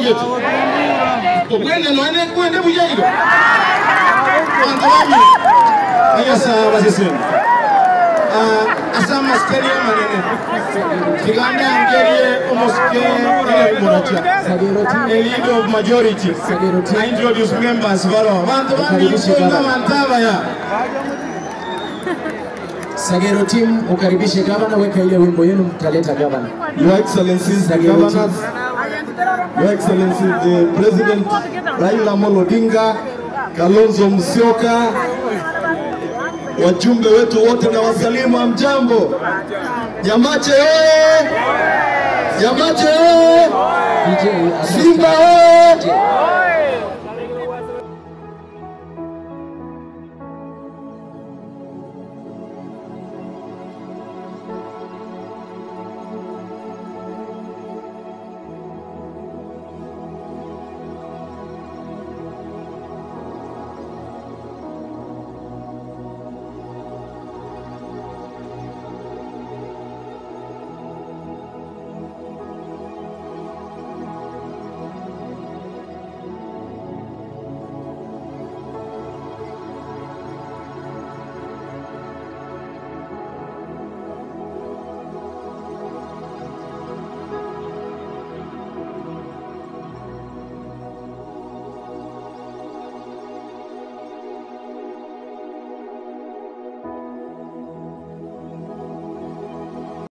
gete okwende noene kwende bujairo bantu babi ayasa basisemu asama sikerie manene kiganda ngerie omoske ele muratia a leader of majority I introduce members baro bantu babi kunga mantaba ya Sagero team ukaribishe gavana, weka ile wimbo yenu, mtaleta gavana. Your Excellencies, the Sagero team. governors, Your Excellency, the President Raila Amolo Odinga, Kalonzo Musyoka, wajumbe wetu wote na wasalimu, amjambo. Nyamache oye! Nyamache oye! DJ, Simba oye!